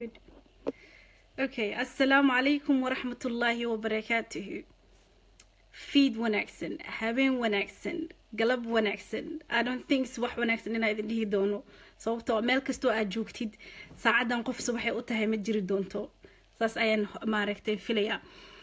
Okay, assalaamu calaykum waraxmatullaahi wabarakaatuhu fiid wanaagsan habeen wanaagsan galab wanaagsan i don't think subax wanaagsan inaa idin dhihi doono sababtoo meel kastoo aad joogtid saacadan qof subaxay u tahay ma jiri doonto saas ayaan maaragtay filaya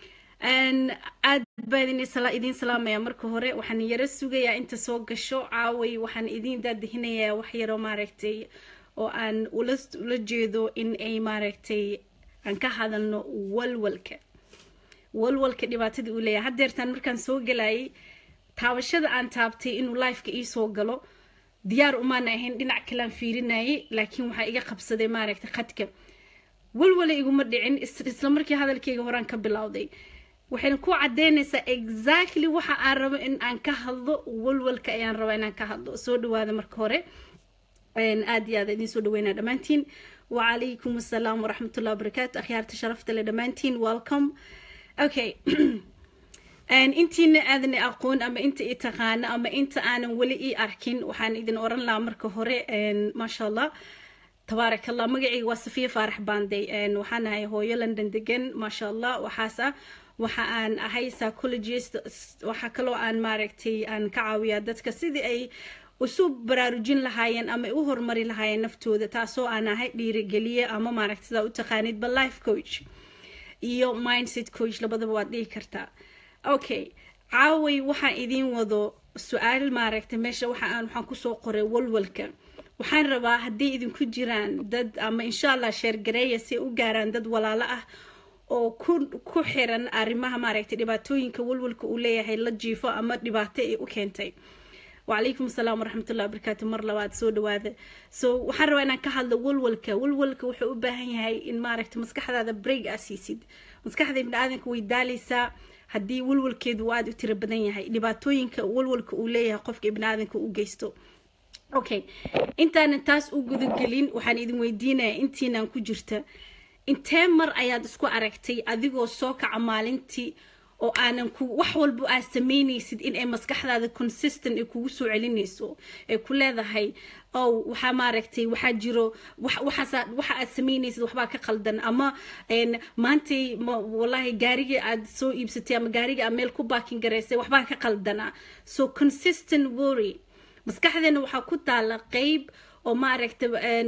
aad baan idiin salaamaya marka hore waxaan yaro sugayaa inta soo gasho caaway waxaan idiin daadihinayaa wax yaro maaragtay oo aan ula jeedo in ay maaragtay aan ka hadalno walwalka walwalka dhibaatada uu leeyahay haddeertaan markaan soo galayay taabashada aan taabtay inuu lifeka iisoo galo diyaar umaana ahayn dhinac kalean fiirinayay laakiin waxaa iga qabsaday maaragtay khadka walwala iguma dhicin isla markii hadalkayga horaan ka bilowday waxayna ku cadeynaysaa exactly waxa aan rabo in aan ka hadlo walwalka ayaan rabaa inaan ka hadlo soo dhawaada marka hore aad iyo aad idiin soo dhaweynaa dhammaantiin wacalaykum assalaam waraxmatullahi wabarakaatu akhyaarta sharafta le dhammaantiin welcome okay intiina aadan aqoon ama inta i taqaano ama inta aanan weli ii arkin waxaan idin oran lahaa marka hore maasha allah tabaarak allah magacayga waa safiya faarax baanday waxaan ahay hooyo london degan maasha allah waxaas ah waxa aan ahay psychologist waxa kaloo aan maaragtay aan ka caawiyaa dadka sidii ay isu baraarujin lahaayeen ama u horumari lahaayeen naftooda taasoo aan ahay dhiirigeliye ama maaragta sidaa u taqaanidba life coach iyo mindset coach labadaba waad dhihi kartaa okay caaway waxaan idiin wado su-aal maaragtay meesha waxaan waxaan kusoo qoray walwalka waxaan rabaa haddii idinku jiraan dad ama insha allah sheergareeya si u gaaraan dad walaalo ah oo ku ku xiran arrimaha maaragtay dhibaatooyinka walwalka uu leeyahay la jiifo ama dhibaato ay u keentay وعليكم السلام ورحمة الله وبركاته مر لبعد سو دواده سو so, waxaan rabaa inaan ka hadlo walwalka walwalka wuxuu u baahan yahay in maaragta maskaxdaada break aa siisid maskaxda ibni aadanka way daalaysaa haddii walwalkeedu uu aada u tiro badan yahay dhibaatooyinka walwalka uu leeyahay qofka ibni aadanka u geysto okay intaanan taas u gudagelin waxaan idin weydiinayaa intiinaan ku jirta intee mar ayaad isku aragtay adigoo soo kaca maalintii oo aanan ku wax walba aad samaynaysid in ay maskaxdaada consistent ay kugu soo celinayso ay ku leedahay ow waxaa maaragtay waxaa jiro waxa aad samaynaysid waxbaa ka qaldan ama maantay wallahi gaarigii aad soo iibsatay ama gaarigii aad meel ku baakin garaysay waxbaa ka qaldana so consistent worry maskaxdeena waxaa ku taala qeyb oo maaragta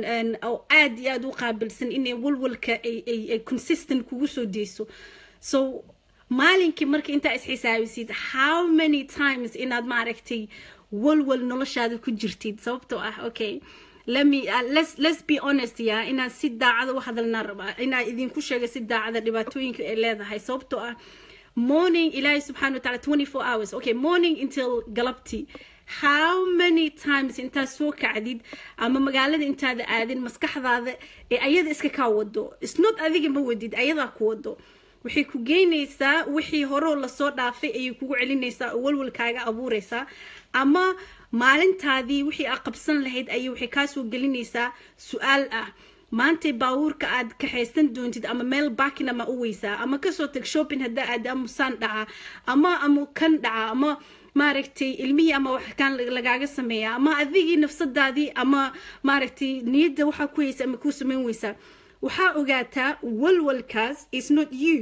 oo aad iyo aad u qaabilsan inay walwalka ay consistent kugu soo deyso so maalinkii marka intaa isxisaabisid how many times inaad maaragtay walwal noloshaada ku jirtid sababtoo ah okay lemme uh, let's, let's be honest ya inaan si daacada u hadalnaa rabaa inaan idinku sheega si daacada dhibaatooyinka ay leedahay sababtoo ah morning ilaahay subxana wataala twenty four hours okay morning until galabtii how many times intaad soo kacdid ama magaalada intaada aadin maskaxdaada ee ayada iska kaa wado isnot adiga ma wadid ayadaa ku wado waxay ku geynaysaa wixii horeo lasoo dhaafay ayay kugu celinaysaa oo walwalkaaga abuuraysaa ama maalintaadii wixii aad qabsan lahayd ayay waxay kaasoo gelinaysaa su-aal ah maantay baabuurka aad kaxaysan doontid ama meel baakin ama u weysaa ama kasoo tag shopping haddaa aad amusaan dhaca ama ama kan dhaca ama maaragtay ilmihii ama wax kaan lagaaga sameeya ama adigii nafsadaadii ama maaragtay niyadda waxaa ku haysa ama kuu samayn weysaa waxaa ogaataa walwalkaas is not you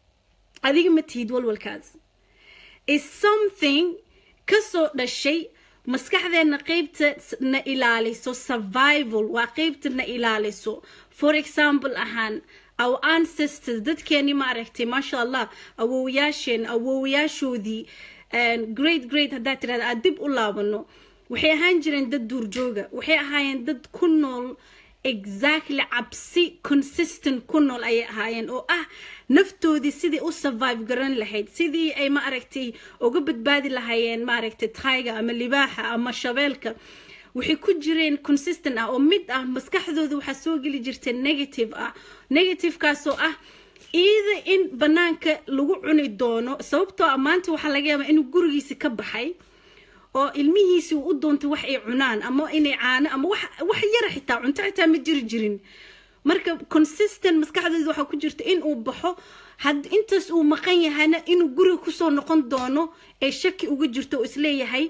adiga ma tihid walwalkaas is something kasoo dhashay maskaxdeena qeybta na ilaaliso survival waa qeybta na ilaaliso for example ahaan our ancestors dadkeeni maaragtay maasha allah awowayaasheen awowayaashoodii great great haddaa tirahda aad dib u laabano waxay ahaan jireen dad duurjooga waxay ahaayeen dad ku nool exactly cabsi consistent ku nool ayay ahaayeen oo ah naftoodii sidii u survive garan lahayd sidii ay ma aragtay uga badbaadi lahaayeen maaragtay tayga ama libaaxa ama shabeelka waxay ku jireen consistent ah oo mid ah maskaxdooda waxaa soo geli jirta negative ah negativekaasoo ah iida in banaanka lagu cuni doono sababtoo ah maanta waxaa laga yaabaa inuu gurigiisi ka baxay oo ilmihiisi uu u doontay wax ay cunaan ama inay caano ama wax yara xitaa cunto xitaa ma jiri jirin marka consistent maskaxdeeda waxaa ku jirta in uu baxo had intaas uu maqan yahayna inuu guriga kusoo noqon doono ee shaki uga jirto oo isleeyahay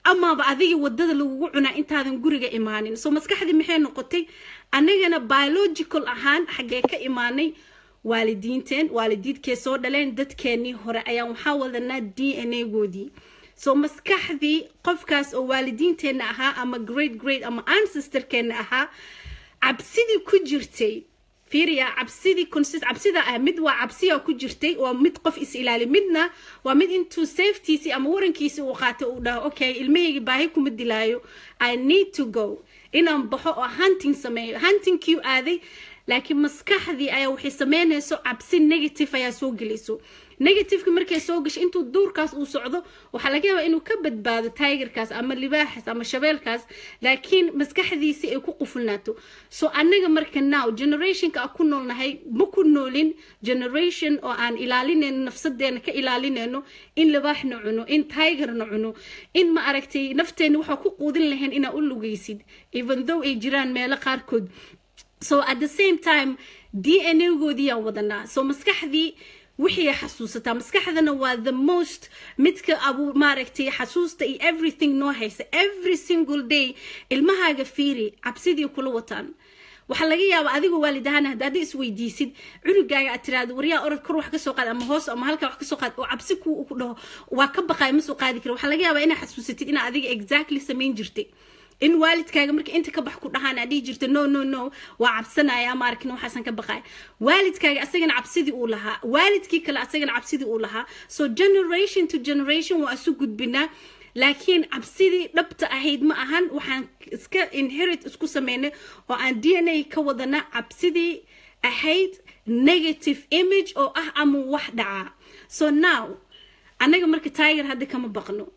amaaba adiga wadada lagugu cunaa intaadan guriga imaanin soo maskaxdii maxay noqotay annagana biological ahaan xaggee ka imaanay waalidiinteen waalidiidkee soo dhaleen dadkeenii hore ayaan waxaa wadanaa d n a goodii soo maskaxdii qofkaas oo waalidiinteenna ahaa ama great great ama ancestorkeenna ahaa cabsidii ku jirtay fiiriya cabsidii consist cabsida ah mid waa cabsiya ku jirtay waa mid qof is ilaali midna waa mid intuu safetiisii ama warankiisii uu qaatay uu dhaho okay ilmahayga baahi kuma dilaayo i need to go inaan baxo oo hunting sameeyo huntingkii aaday laakiin maskaxdii ayaa waxay sameynayso cabsi negative ayaa soo gelayso negativeki markay soo gasho intuu duurkaas uu socdo waxaa laga yaabaa inuu ka badbaado tigerkaas ama libaaxaas ama shabeelkaas laakiin maskaxdiisii ay ku qufulnaato so annaga marka now generationka aan ku noolnahay ma ku noolin generation oo aan ilaalinayno nafsadeena ka ilaalinayno in libaaxna cuno in tigerna cuno in ma aragtay nafteena waxaa ku quudin lahayn inaa u lugaysid even though ay jiraan meelo qaarkood so at the same time d n a goodiyaan wadanaa so maskaxdii wixii xasuusataa maskaxdana waa the most midka abu maaragtay xasuusta iyo everything noo haysa every single day ilmahaaga fiiri cabsidii kula wataan waxaa laga yaabaa adigoo waalid ahaan haddaad isweydiisid cunugaaga aad tiraahdo waryaa orod kor wax kasoo qaad ama hoos ama halkaa wax kasoo qaad oo cabsi ku ku dhaho waa ka baqaay ma soo qaadi kara waxaa laga yaabaa inaad xasuusatid inaad adiga exactly samayn jirtay in waalidkaaga marka inta ka bax ku dhahaan aad dhihi jirta no no no waa cabsanaya ma arkin waxaasan ka baqaya waalidkaaga asagana cabsidii uu lahaa waalidkii kale asagana cabsidii uu lahaa so generation to generation waa isu gudbinaa laakiin cabsidii dhabta ahayd ma ahan waxaan iska inherit isku sameynay oo aan d n a ka wadana cabsidii ahayd negative image oo ah ama wax dhacaa so now annaga marka tiger hadda kama baqno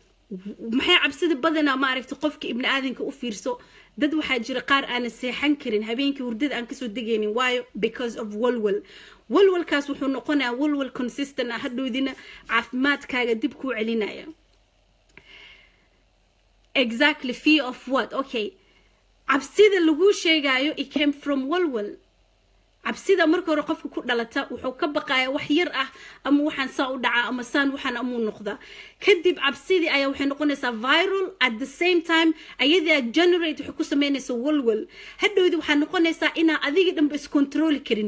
maxay cabsida badanaa maaragtay qofka ibni aadanka u fiirso dad waxaa jira qaar aanan seexan karin habeenkii hurdada aan kasoo degaynin waayo because of walwal walwalkaas wuxuu noqonayaa walwal consistent ah hadhowdina caafimaadkaaga dib kuu celinaya exactly fear of what okay cabsida laguu sheegayo it came from walwal cabsida marka hore qofka ku dhalata wuxuu ka baqaya wax yar ah ama waxaan saan u dhacaa ama saan waxaan amuu noqdaa kadib cabsidii ayaa waxay noqonaysaa viral at the same time ayadaa generate waxay ku sameynaysa walwal hadhowdii waxaa noqonaysaa inaa adiga dhanba iscontroli karin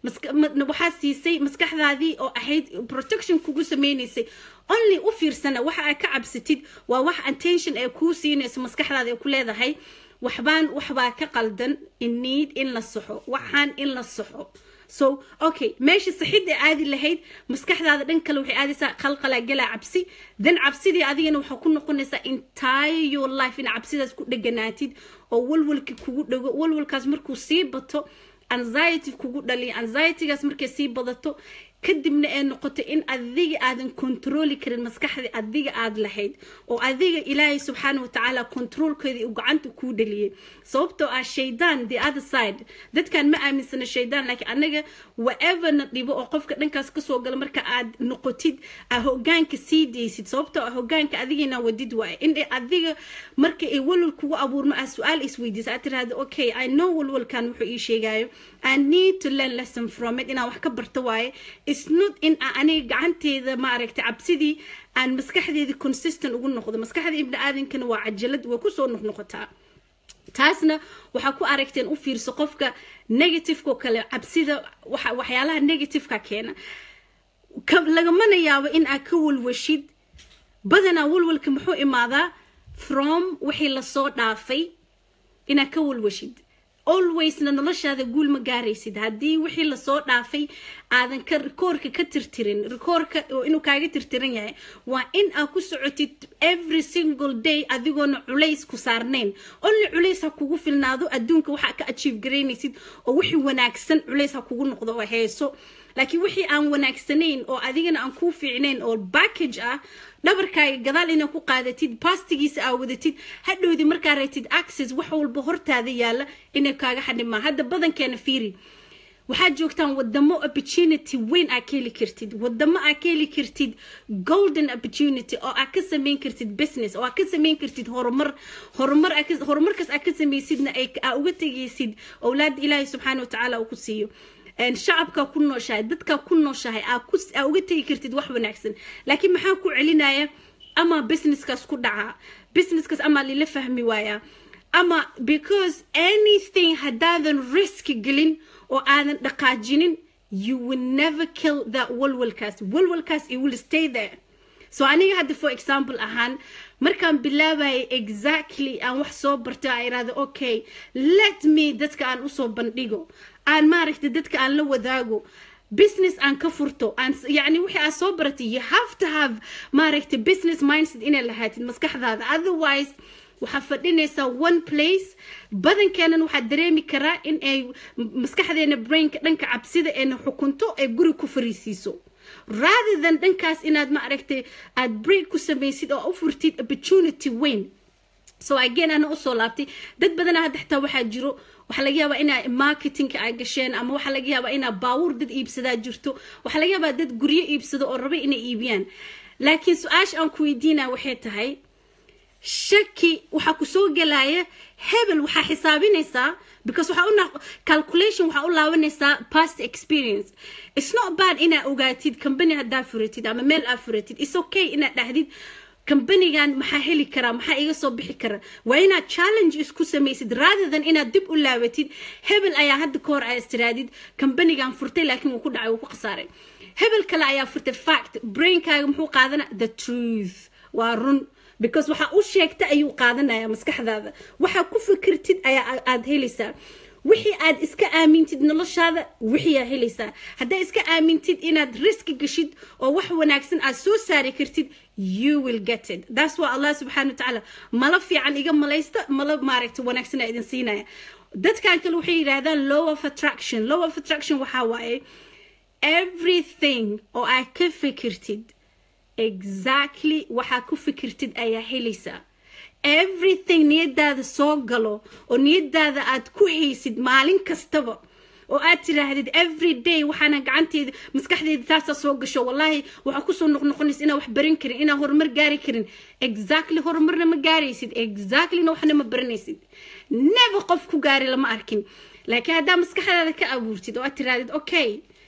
waxaa siisay maskaxdaadii oo ahayd protection kugu sameynaysay only u fiirsana waxa aad ka cabsatid waa wax attention ay kuu siinayso maskaxdaada ay ku leedahay waxbaan waxbaa ka qaldan inniid in la saxo waxaan in la saxo so okay meesha saxidda aadi lahayd maskaxdaada dhan kale waxay aadaysaa qalqalaa galaa cabsi dan cabsidii adigana waxaa ku noqonaysaa entire your life in cabsidaas ku dheganaatid oo walwalki kugu dhego walwalkaas markuu sii bato anxiety kugu dhaliyo anxietygaas markay sii badato kadibna ay noqoto in adiga aadan controli karin maskaxda adiga aad lahayd oo adiga ilaahay subxaana watacaala controlkeedii uu gacanta kuu dhaliyay sababtoo ah shaydaan the other side dadkan ma aaminsana shaydaan laakiin anaga whaeverna dhibo oo qofka dhankaas kasoo gala marka aad noqotid aa hogaanka sii daysid sababtoo ah hogaanka adigina wadid waaye in adiga marka ay walwal kugu abuurmo aa su-aal isweydiisa aad tiraahdo okay i know walwalkan wuxuu ii sheegayo i need to learn lesson from it inaan wax ka barto waaye isnot in aniga gacanteeda maaragtay cabsidii aan maskaxdeedii consistent ugu noqdo maskaxda ibni aadankana waa cajalad way kusoo noqnoqotaa taasna waxaa ku aragteen u fiirso qofka negativeko kale cabsida waxyaalaha negativeka keena lagamana yaabo in aad ka walwashid badanaa walwalka muxuu imaadaa from wixii lasoo dhaafay inaad ka walwashid alwaysna noloshaada guul ma gaaraysid haddii wixii lasoo dhaafay aadan ka rikoorka ka tirtirin rikoorka inuu kaaga tirtiran yahay waa in aad ku socotid every single day adigoona culays ku saarnayn only culays ha kugu filnaado adduunka waxaa ka achieve garaynaysid oo wixii wanaagsan culays ha kugu noqdo oo heeso laakiin wixii aan wanaagsanayn oo adigana aan kuu fiicnayn oo backage ah dhabarkaaga gadaal inaad ku qaadatid bastigiisa aa wadatid hadhowdii markaa reetid access wax walba hortaada yaala inay kaaga xadhimaa hadda badankeena fiiri waxaad joogtaan wadamo opportunity weyn aa ka heli kartid wadamo aa ka heli kartid golden opportunity oo aa ka sameyn kartid business oo aa ka sameyn kartid horumar horumar horumarkaas aa ka samaysidna aa uga tegaysid owlaada ilaahay subxaana watacaala uu ku siiyo shacabkaa ku nooshahay dadkaa ku nooshahay aa uga tegi kartid wax wanaagsan laakiin maxaa ku celinaya ama businesskaas ku dhacaa businesskaas ama lila fahmi waayaa ama because anything haddaadan risk gelin oo aadan dhaqaajinin you will never kill that walwalkaas walwalkaas it will stay there so aniga hadda for example ahaan markaan bilaabayay exactly aan wax soo barto aan irahdo okay let me dadka aan usoo bandhigo aan maaragtay dadka aan la wadaago business aan ka furto aan yani wixii aad soo baratay you have to have maaragtay business mindset inay lahaatid maskaxdaada otherwise waxaa fadhinaysaa one place badankeenan waxaa dareemi karaa in ay maskaxdeena brainka dhanka cabsida eena xukunto ee guri ku fariisiiso rather than dhankaas inaad ma aragtay aad break ku samaysid oo u furtid opportunity weyn so again ana usoo laabtay dad badana hadda xitaa waxaa jiro waxaa laga yaabaa inaa marketingka ay gasheen ama waxaa laga yaabaa inaa baawur dad iibsadaa jirto waxaa laga yaabaa dad guryo iibsado oo raba inay iibiyaan laakiin su-aasha aan ku weydiinaya waxay tahay shaki waxaa kusoo gelaya hebel waxaa xisaabinaysaa because waxaa u calculation waxaa u laabanaysaa past experience it's not bad inaa ogaatid company haddaa furatid ama meel aa furatid it's okay inaad dhahdid kambanigan maxaa heli karaa maxaa iga soo bixi kara waa inaad challenge isku samaysid rather than inaad dib u laabatid hebel ayaa hadda ka hor aa istiraadid kambanigan furtay laakiin wuu ku dhacay wuu ku khasaaray hebel kale ayaa furtay fact brainkaaga muxuu qaadana the truth waa run because waxaa u sheegta ayuu qaadanaya maskaxdaada waxaa ku fikirtid ayaa aad helaysaa wixii aad iska aamintid noloshaada wixiyaa helaysaa haddaa iska aamintid inaad riski gashid oo wax wanaagsan aad soo saari kartid you will get it that's why allah subxaana watacaala mala fiican iga malaysta mala maaragta wanaagsan aa idin siinaya dadkan kale waxay yidhaahdaan law of attraction law of attraction waxaa waaye everything oo aad ka fikirtid exactly waxaa ku fikirtid ayaa helaysaa everything niyadaada soo galo oo niyadaada aad ku haysid maalin kastaba oo aad tiraahdid every day waxaana gacanteeda maskaxdeeda taasaa soo gasho wallaahi waxaa kusoo noqnoqonaysa inaa wax baran karin inaa horumar gaari karin exactly horumarna ma gaaraysid exactlyna waxna ma baranaysid never qof ku gaari lama arkin laakiin haddaa maskaxdaada ka abuurtid oo aad tirahdid okay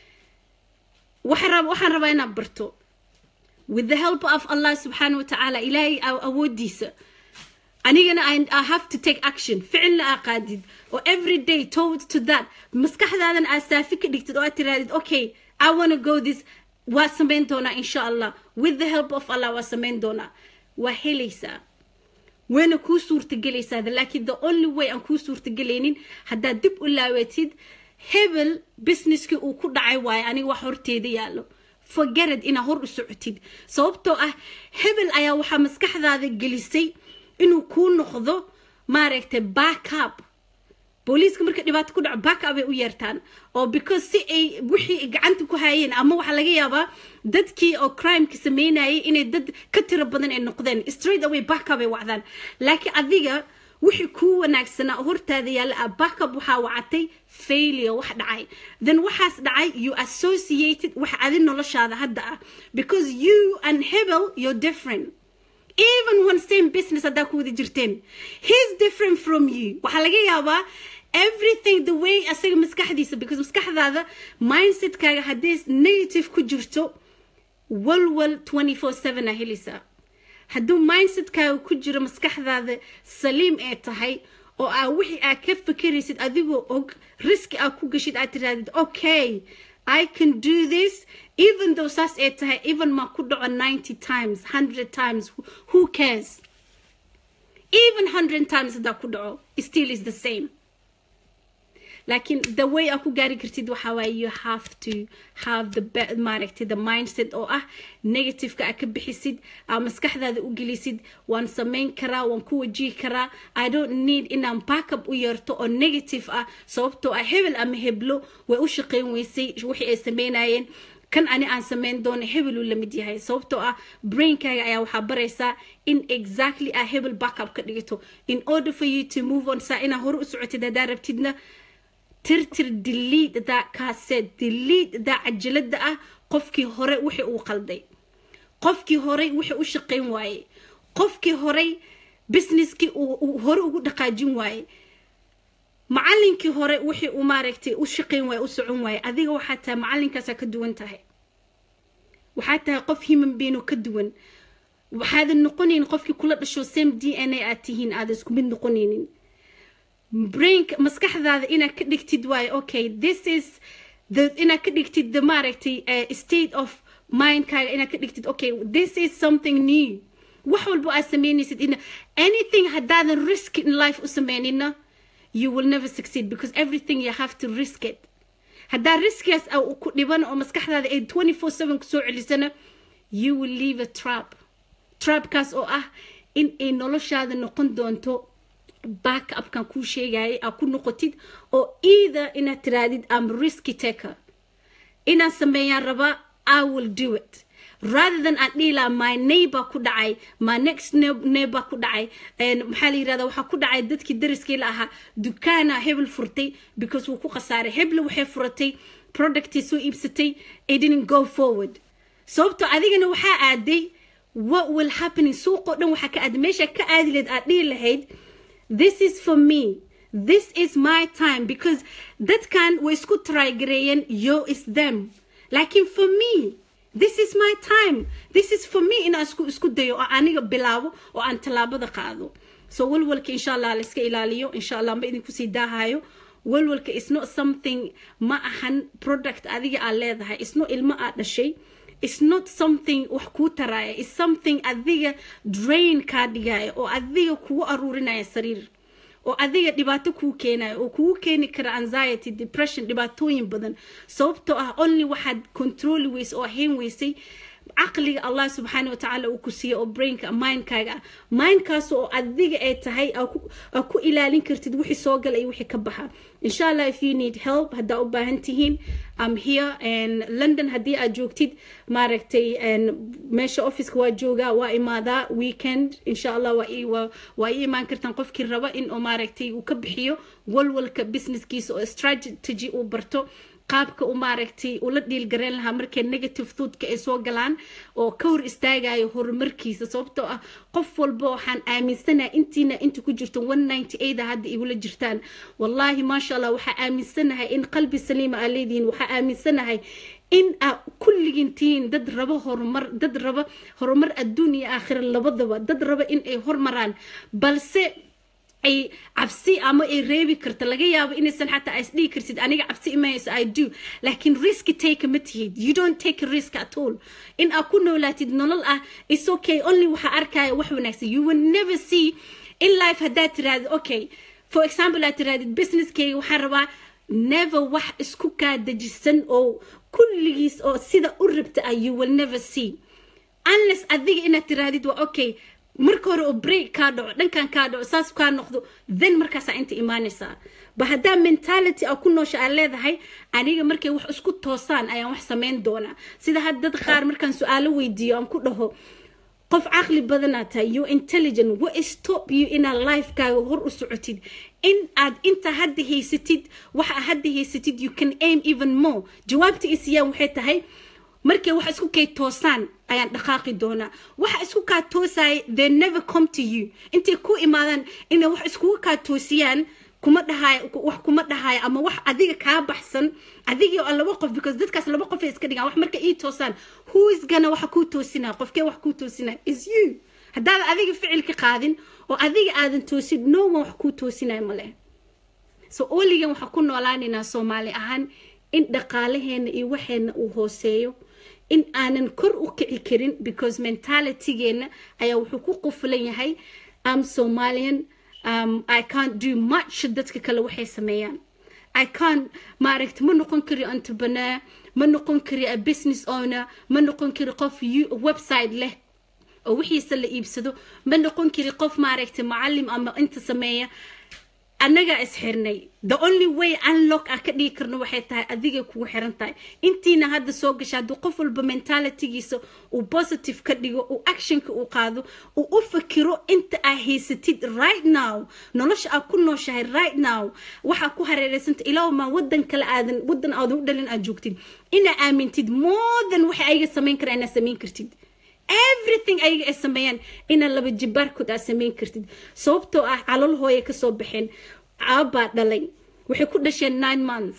waxaan rabaa inaad barto with the help of allah subxaana wa tacaala ilaahay awoodiisa anigana I have to take action ficilna aa qaadid oo every day towards to that maskaxdaadan aad saafi ka dhigtid oo aad tirahdid okay I wanna go this waa samayn doonaa insha allah with the help of allah waa samayn doonaa waa helaysaa wayna kuu suurtagelaysaa laakiin the only way aan kuu suurtagelaynin haddaad dib u laawatid hebel businesskii uu ku dhacay waayo aniga wax horteeda yaallo forgeted inaa hor u socotid sababtoo ah hebel ayaa waxaa maskaxdaada gelisay inuu kuu noqdo maaragtay backup booliiska marka dhibaato ku dhaco backup ay u yeertaan oo because si ay wixii gacanta ku hayeen ama waxaa laga yaabaa dadkii oo crimeka sameynayay inay dad ka tiro badan ay noqdeen straight away backup ay wacdaan laakiin adiga wixii kuu wanaagsanaa hortaada yaalla ah backup waxaa wacatay failure wax dhacay then waxaas dhacay you associated wax adi noloshaada hadda ah because you and hebel you're different even one same business haddaa ku wada jirteen he's different from you waxaa laga yaabaa everything the way asaga maskaxdiisa because maskaxdaada mindsetkaaga haddii negative ku jirto walwal 24/7 a helaysaa hadduu mindsetkaaga ku jiro maskaxdaada saliim ee tahay oo aa wixii aad ka fikiraysid adigoo og riski aad ku gashid aad tirahdid okay I can do this even though saas ay tahay even ma ku dhaco 90 times 100 times who cares even 100 times haddaa ku dhaco still is the same laakiin the way aa ku gaari kartid waxaa waaye you have to have the maaragtay the mindset oo ah negativeka aa ka bixisid aa maskaxdaada u gelisid waan samayn karaa waan ku wajihi karaa i don't need inaan backup u yeerto oo negative ah sababtoo ah hebel ama heblo way u shaqayn weysay wixii ay sameynayeen kan ani aan samayn doono hebeluu la mid yahay sababtoo ah brainkaaga ayaa waxaa baraysaa in exactly aa hebel backup ka dhigato in order for you to move on saa inaa hore u socotid haddaa rabtidna tirtir delete that cassette delete that cajalada ah qofkii hore wixii uu qalday qofkii horey wixii u shaqayn waaye qofkii horey businesskii uu hore ugu dhaqaajin waaye macalinkii hore wixii uu maaragtay u shaqayn waaye u socon waaye adiga waxaa tahay macalinkaasaa ka duwan tahay waxaa tahay qof human being oo ka duwan waxaadan noqonaynin qofkii kula dhasho same d n a aad tihiin aadan isku mid noqonaynin brainka maskaxdaada inaad ka dhigtid waayo okay this is the inaad ka dhigtid the maaragtay uh, state of mindkaaga inaad ka dhigtid okay this is something new wax walba aad sameynaysid in anything haddaadan risk in life u sameynina you will never succeed because everything you have to risk it haddaa riskigaas ku dhiban oo maskaxdaada ay 24/7 kusoo celisana you will leave a trap trapkaas oo ah in ay noloshaada noqon doonto backupkan kuu sheegayay aa ku noqotid oo either inaad tiraadid am risky taker inaan sameeyaan rabaa i will do it rather than aan dhihi lahaa my neighbor ku dhacay my next neighbor ku dhacay maxaa la yirahdaa waxaa ku dhacay dadkii dariskii la ahaa dukaana hebel furtay because wuu ku khasaaray heble waxay furatay productii soo iibsatay it didn't go forward sababtoo adigana waxaa aaday what will happen suuqoo dhan waxaa ka aaday meesha ka aadi lahayd aad dhihi lahayd this is for me this is my time because dadkan way isku trygareeyeen yo is them laakiin for me this is my time this is for me inaan isku isku dayo oo aniga bilaabo oo aan tallaabada qaado so walwalka insha allah la iska ilaaliyo insha allah ma idinku sii daahayo walwalka is not something ma ahan product adiga aad leedahay isno ilmo aad dhashay it's not something wax kuu taraaya it's something adiga drain kaa dhigaya oo adiga kugu aruurinaya sariir oo adiga dhibaato kuu keenaya oo kugu keeni kara anxiety depression dhibaatooyin badan sababtoo ah only waxaad controli weyse oo ahayn weysay caqliga allah subxaana watacaala uu ku siiya oo brainka mindkaaga ah mindkaas oo adiga ay tahay aa ku ilaalin kartid wixii soo gala iyo wixii ka baxa insha allah if you need help haddaa u baahan tihiin am here london haddii aad joogtid maaragtay meesha officeka waa joogaa waa imaadaa weekend insha allah waa ii imaan kartaan qofkii raba in oo maaragtay uu ka bixiyo walwalka businesskiisa oo strategy uu barto qaabka u maaragtay ula dhiilgareen lahaa markay negative thougtka ay soo galaan oo ka hor istaagayo horumarkiisa sababtoo ah qof walba waxaan aaminsanahay intiina inta ku jirto a hadda igula jirtaan wallaahi maasha allah waxaa aaminsanahay in qalbi saliima aa leedihiin waxaa aaminsanahay in aa kulligiin tihiin dad raba horumar dad raba horumar adduun iyo aakhira labadaba dad raba in ay hormaraan balse ay cabsi ama ay reebi karta laga yaabo inaysan xataa is dhihi kartid aniga cabsi imayso i do laakiin risk take ma tihid you don't take a risk at all in aa ku noolaatid nolol ah is okay only waxaa arkaya wax wanaagsan you will never see in life haddaad tirahdid okay for example aad tirahdid businesskayga waxaan rabaa never wax isku kaa dejisan oo kulligiis oo sida u rabta ah you will never see unless adiga inaad tirahdid waa okay marka hore oo break kaa dhaco dhankan kaa dhaco saas kaa noqdo then markaasaa inta imaanaysaa ba haddaa mentality a ku noosha aad leedahay aniga markay wax isku toosaan ayaan wax samayn doonaa sida had dad qaar markaan su-aalo weydiiyo aan ku dhaho qof caqli badanaad tahay you intelligent what stop you inaad lifekaaga hor u socotid in aad inta hadda haysatid waxa hadda haysatid you can aim even more jawaabta isiyaan waxay tahay markay wax isku kay toosaan ayaan dhaqaaqi doonaa waxa isku kaa toosaya they never come to you intay ku imaadaan inay wax iskugu kaa toosiyaan kuma dhahaaya wax kuma dhahaaya ama wax adiga kaa baxsan adigii oo laba qof because dadkaas laba qof ay iska dhigaan wax marka ii toosaan who is gana waxa kuu toosinaya qofkee wax kuu toosinaya is you haddaadan adiga ficilka qaadin oo adiga aadan toosin no one wax kuu toosinaya male so oligan waxaa ku noolaanaynaa soomaali ahaan in dhaqaalaheena iyo waxeena uu hooseeyo in aanan kor u kici karin because mentalitygeena ayaa wuxuu ku qufulan yahay am somalian um, i can't do much dadka kale waxay sameeyaan i can't maaragta ma noqon kari entrepreneur ma noqon kari a business owner ma noqon kari qof website leh oo wixiisa la iibsado ma noqon kari qof maaragta macalim ama inta sameeya annagaa isxirnay the only way unlock ah ka dhigi karno waxay tahay adigay kugu xiran tahay intiina hadda soo gasha hadduu qof walba mentalitygiisa uu positive ka dhigo uu actionka uu qaado uu u fakiro inta aa haysatid right now nolosha aad ku nooshahay right now waxaa ku hareereysanta ilaa maa wadan kale aadan wadan aadan u dhalin aad joogtid inaa aamintid more than waxa ayaga samayn kara inaad samayn kartid everything ayaga ay sameeyaan inaa laba jibaarkood aad samayn kartid sababtoo ah calol hooya kasoo baxeen aabbaa dhalay waxay ku dhasheen nine months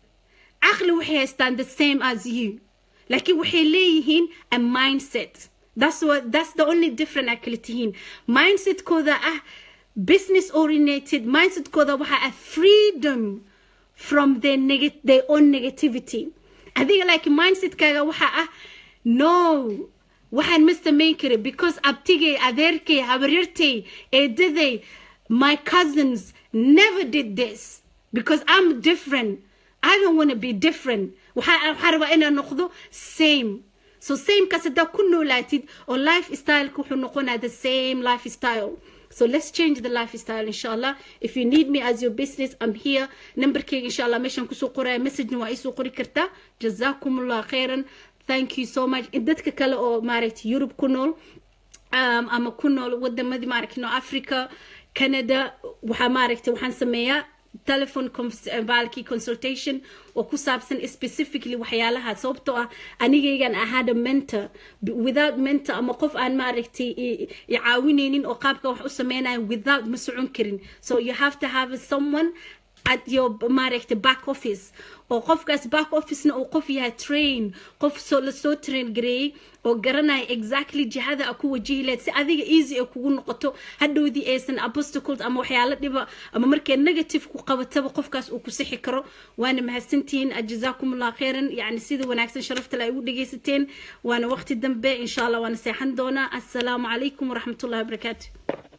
caqli waxay haystaan the same as you laakiin waxay leeyihiin a mindset that's what that's the only different ay kala tihiin mindsetkooda ah business oriented mindsetkooda waxa ah freedom from their, neg- their own negativity adiga like mindsetkaaga waxa ah no waxaan ma samayn kara because abtigay adeerkay habaryartay eedaday my cousins never did this because i'm different i don't want to be different waxaa rabaa inaan noqdo same so samekaas haddaa ku noolaatid oo life styleka wuxuu noqonaa the same life style So let's change the lifestyle, inshallah. If you need me as your business, I'm here. Number K, inshallah, mission kusu qura message nu isu qori karta. Jazakumullah khairan. Thank you so much. Dadka kale oo maaragtay Europe ku nool um, ama ku nool wadamadii maaragtay no Africa, Canada, waxaa maaragtay waxaan sameeyaa telephone baalkii consultation oo ku saabsan specifically waxyaalaha sababtoo ah anigaygan ahaada mentor without mentor ama qof aan maaragtay i caawinaynin oo qaabka wax u sameynayo without ma socon karin so you have to have someone at your maaragtay back office oo qofkaas back officena uu qof yahay train qof soo lasoo train gareeyey oo garanaya exactly jihada a ku wajihi lahayd si adiga easy ay kugu noqoto hadhowdii aysan obstacles ama waxyaalo dhiba ama markay negative ku qabataba qofkaas uu ku sixi karo waana mahadsantihiin jazaakumullah khairan yani sida wanaagsan sharaftale ay ugu dhegaysateen waana waqti dambe insha allah waana seexan doonaa assalaamu calaykum waraxmatullahi wabarakaatu